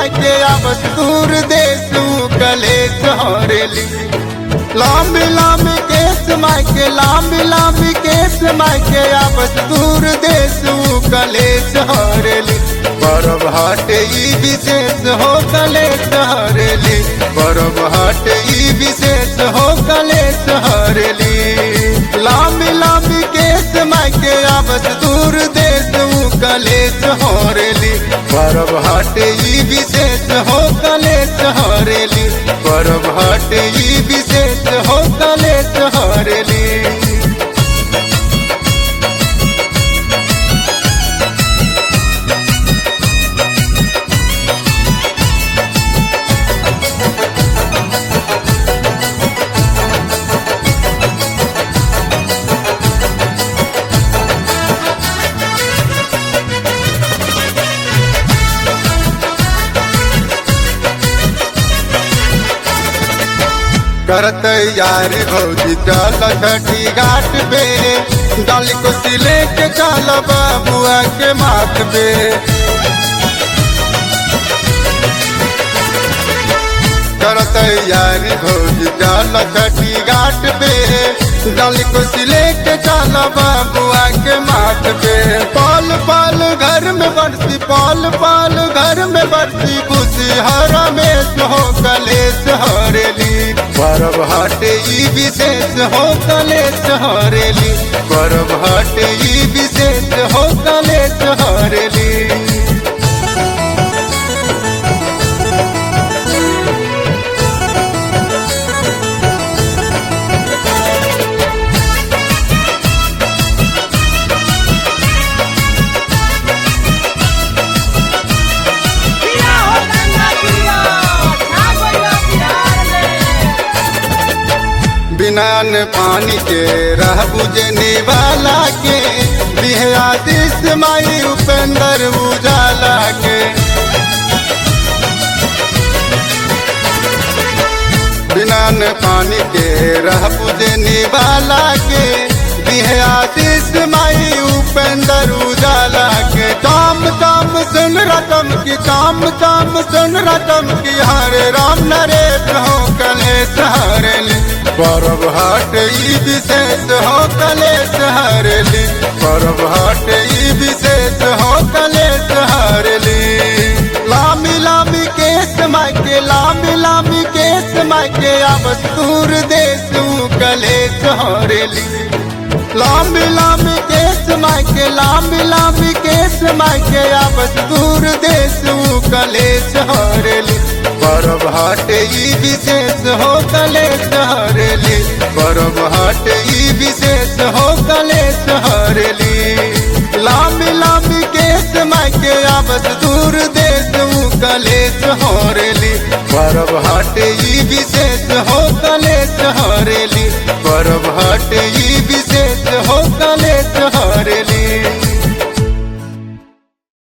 मायके आवत दूर देसू कलेस हरेली लांबी लांबी केस मायके लांबी लांबी केस मायके आवत दूर देसू कलेस हरेली परब हटे ई विशेष हो कलेस हरेली परब हटे ई विशेष हो कलेस हरेली लांबी लांबी केस मायके आवत दूर देसू कलेस हरेली परब हटे ई विशेष हो कलेस हरेली परब हटे ई विशेष हो कलेस हरेली करत यारी भौजी चल छठी घाट पे डाली को सिले के चल बाबुआ के माथ पे करत यारी भौजी चल छठी घाट पे डाली को सिले के चल बाबुआ के माथ पे पाल पाल घर में बरसी पाल पाल घर में बरसी खुशी हरा में हो कलेश हरेली परब हटे ई विशेष हो कलेश हरेली परब हटे ई विशेष हो कलेश हरेली किया हो गंगा किया ठाकुर बिहार में बिना न पानी के रह बुझने वाला के बिहादिस माई उपेंद्र उजाला के बिना न पानी के रह बुझने वाला के बिहादिस माई उपेंद्र उजाला के काम काम सुन रकम की काम काम सुन रकम की हरे राम नरेश हो कलेश हरेली परब हट ई विशेष हो कलेश हरेली परब हट ई विशेष हो कलेश हरेली लामी लामी केस मायके लामी लामी केस मायके आवत दूर देसू कलेश हरेली लांबी लांबी केस मायके लांबी लांबी केस मायके आवत दूर देसू कलेश हरेली परब हटे ई विशेष हो कलेश हरेली परब हटे ई विशेष हो कलेश हरेली लांबी लांबी केस मायके आवत दूर देसू कलेश हरेली परब हटे ई विशेष हो कलेश हरेली परब